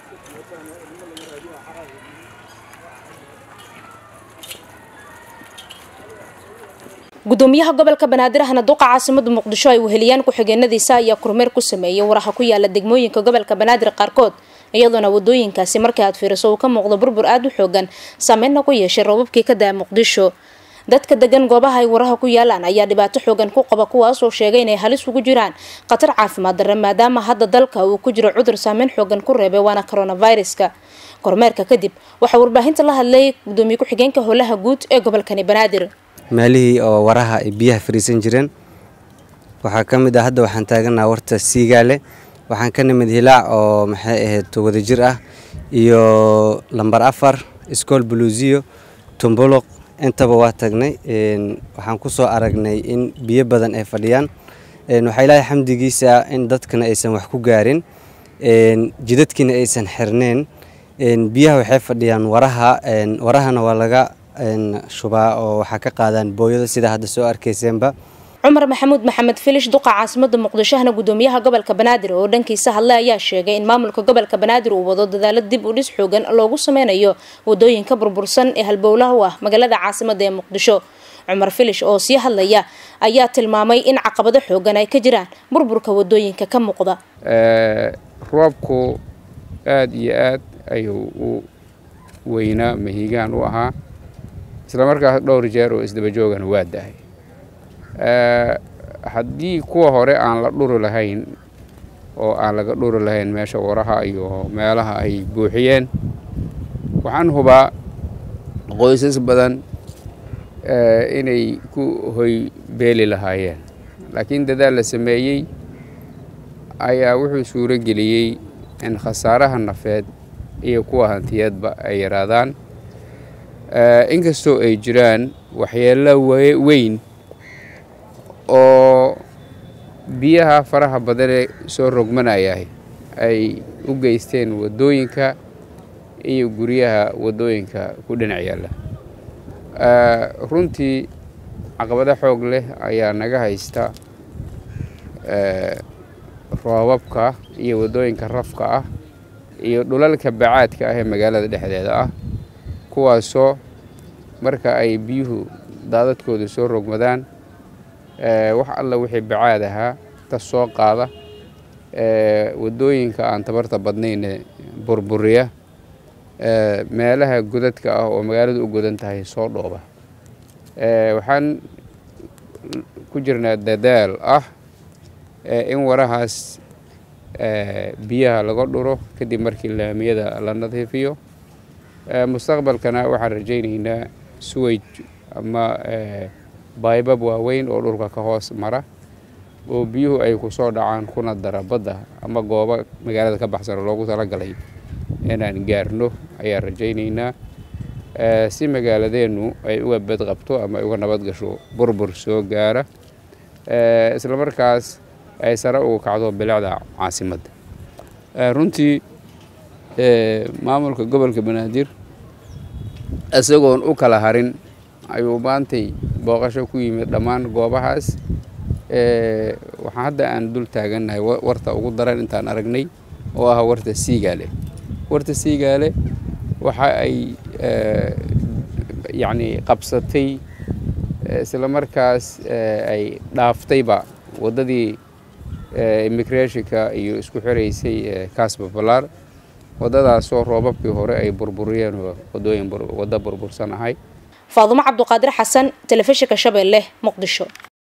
gudoomiyaha gobolka banaadir ahna duqa caasimada muqdisho ay weheliyaan ku-xigeenadiisa ayaa kormeer ku sameeyay waraha ku yaala degmooyinka gobolka banaadir qaarkood iyadoona wadooyinkaasi markii aad fiiriso uu ka muuqdo burbur aada u xoogan saameynna ku yeeshay roobabkii ka daa muqdisho dadka degan goobaha ay waraha ku yaalaan ayaa dhibaato xoogan ku qaba kuwaasoo sheegay inay halis ugu jiraan khatar caafimaad darre maadaama hadda dalka uu ku jiro cudur saameyn xoogan ku reebay waana coronaviruska kormeerka kadib waxaa warbaahinta la hadlay gudoomiye ku-xigeenka howlaha guud ee gobolkani banaadir meelihii oo waraha ay biyaha fariisan jireen waxaa ka mid ah hadda waxaan taaganaha warta siigaale waxaan ka nimid hilaac oo maxay ahayd wadajir ah iyo lambar afar iskool buluusiyo tumbuluq intaba waa tagnay waxaan ku soo aragnay in biyo badan ay fadhiyaan waxaa ilaahay xamdigiisa in dadkana aysan wax ku gaarin jidadkiina aysan xirneen biyaha waxay fadhiyaan waraha warahana waa laga shubaa oo waxaa ka qaadaan booyado sida hadda soo arkayseenba cumar maxamuud maxamed filish duqa caasimada muqdishohna gudoomiyaha gobolka banaadir oo dhankiisa hadlay ayaa sheegay in maamulka gobolka banaadir uu wado dadaalo dib u dhis xoogan loogu sameynayo wadooyinka burbursan ee halbowlaha u ah magaalada caasimada ee muqdisho cumar filish oo sii hadlaya ayaa tilmaamay in caqabado xoogan ay ka jiraan burburka wadooyinka ka muuqda roobku aada iyo aad ayuu u weynaa mahiigaan u ahaa isla markaas dhowr jeer oo isdaba joogana waa dahay haddii kuwa hore aan la dhuri lahayn oo aan laga dhuri lahayn meesha waraha iyo meelaha ay buuxiyeen waxaan hubaa qoysas badan inay ku hoy beeli lahaayeen laakiin dadaal la sameeyey ayaa wuxuu suuro geliyey in khasaaraha nafeed iyo kuwa hantiyeedba ay yaraadaan inkastoo ay jiraan waxyeelo weyn oo biyaha faraha badanee soo rogmanayah ay u geysteen waddooyinka iyo guryaha waddooyinka ku dhinac yaalla runtii caqabado xoog leh ayaa naga haysta roobabka iyo waddooyinka rafka ah iyo dhulalka bacaadka ah ee magaalada dhexdeeda ah kuwaasoo marka ay biyuhu daadadkooda soo rogmadaan wax alla wixii bacaad ahaa ka soo qaada waddooyinka aan tabarta badnayne burburiya meelaha godadka ah oo magaaladu u godan tahay soo dhooba waxaan ku jirnaa dadaal ah in warahaas biyaha laga dhuro kadib markii laamiyada la nadiifiyo mustaqbalkana waxaan rajaynaynaa suwaj ama baybab waaweyn oo dhulka ka hoos mara oo biyuhu ay ku soo dhacaan kuna dara badda ama goobo magaalada ka baxsan oo loogu talagalay inaan gaarno ayaan rajaynaynaa si magaaladeennu ay uga badqabto ama ay uga nabad gasho burbur soo gaara isla markaas ay sare uga kacdo bilicda caasimadda runtii maamulka gobolka banaadir isagoon u kala harin ayuu maantay booqasho ku yimid dhammaan goobahaas waxaa hadda aan dul taagannahay warta ugu daran intaan aragnay oo ah warta siigaale warta siigaale waxa ay yacni qabsatay isla markaas ay dhaaftayba waddadii immigrationka iyo isku xiraysay kaasba ballaar waddadaasoo roobabkii hore ay burburiyeen oo waddooyin waddo burbursan ahay faadumo cabduqaadir xasan telefishinka shabeelle muqdisho